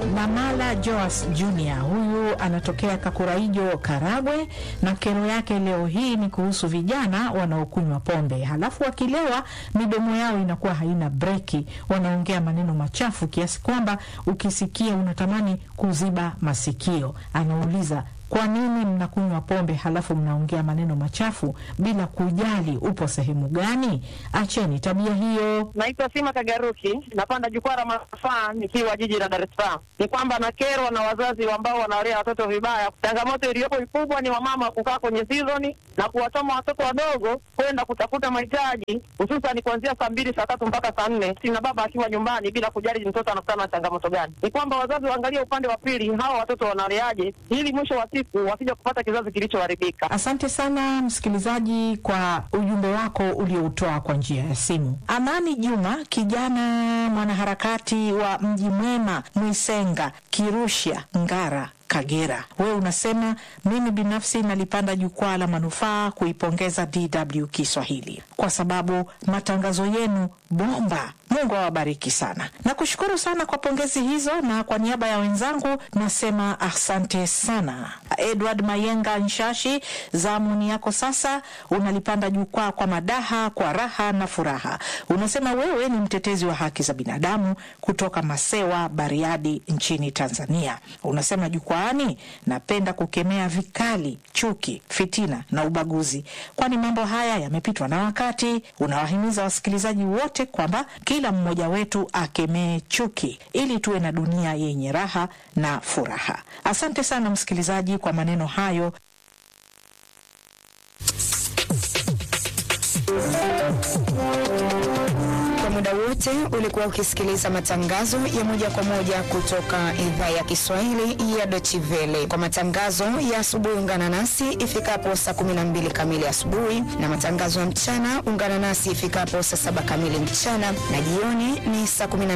Namala Joas Jr. huyu anatokea Kakuraijo, Karagwe, na kero yake leo hii ni kuhusu vijana wanaokunywa pombe, halafu wakilewa midomo yao inakuwa haina breki, wanaongea maneno machafu kiasi kwamba ukisikia unatamani kuziba masikio. Anauliza, kwa nini mnakunywa pombe halafu mnaongea maneno machafu bila kujali upo sehemu gani? Acheni tabia hiyo. Naitwa Sima Kagaruki, napanda jukwaa la manufaa nikiwa jiji la Dar es Salaam. Ni kwamba nakerwa na wazazi ambao wanawalea watoto vibaya. Changamoto iliyopo kubwa ni wamama kukaa kwenye sizoni na kuwatoma watoto wadogo kwenda kutafuta mahitaji, hususan kuanzia saa mbili saa tatu mpaka saa nne sina baba akiwa nyumbani, bila kujali mtoto anakutana na changamoto gani. Ni kwamba wazazi waangalie upande wa pili, hawa watoto wanaleaje, ili mwisho wa siku wasija kupata kizazi kilichoharibika. Asante sana msikilizaji kwa ujumbe wako ulioutoa kwa njia ya simu. Amani Juma, kijana mwanaharakati wa Mji Mwema, Mwisenga, Kirusha, Ngara Kagera, wewe unasema mimi binafsi nalipanda jukwaa la manufaa kuipongeza DW Kiswahili kwa sababu matangazo yenu bomba. Mungu awabariki sana. Nakushukuru sana kwa pongezi hizo, na kwa niaba ya wenzangu nasema asante sana. Edward Mayenga Nshashi, zamuni yako sasa. Unalipanda jukwaa kwa madaha, kwa raha na furaha. Unasema wewe ni mtetezi wa haki za binadamu kutoka Masewa, Bariadi nchini Tanzania. Unasema jukwaani, napenda kukemea vikali chuki, fitina na ubaguzi, kwani mambo haya yamepitwa na wakati. Unawahimiza wasikilizaji wote kwamba kila mmoja wetu akemee chuki ili tuwe na dunia yenye raha na furaha. Asante sana msikilizaji kwa maneno hayo. Kwa muda wote ulikuwa ukisikiliza matangazo ya moja kwa moja kutoka idhaa ya Kiswahili ya Deutsche Welle. Kwa matangazo ya asubuhi, ungana nasi ifikapo saa 12 kamili asubuhi, na matangazo ya mchana ungana nasi ifikapo saa saba kamili mchana, na jioni ni saa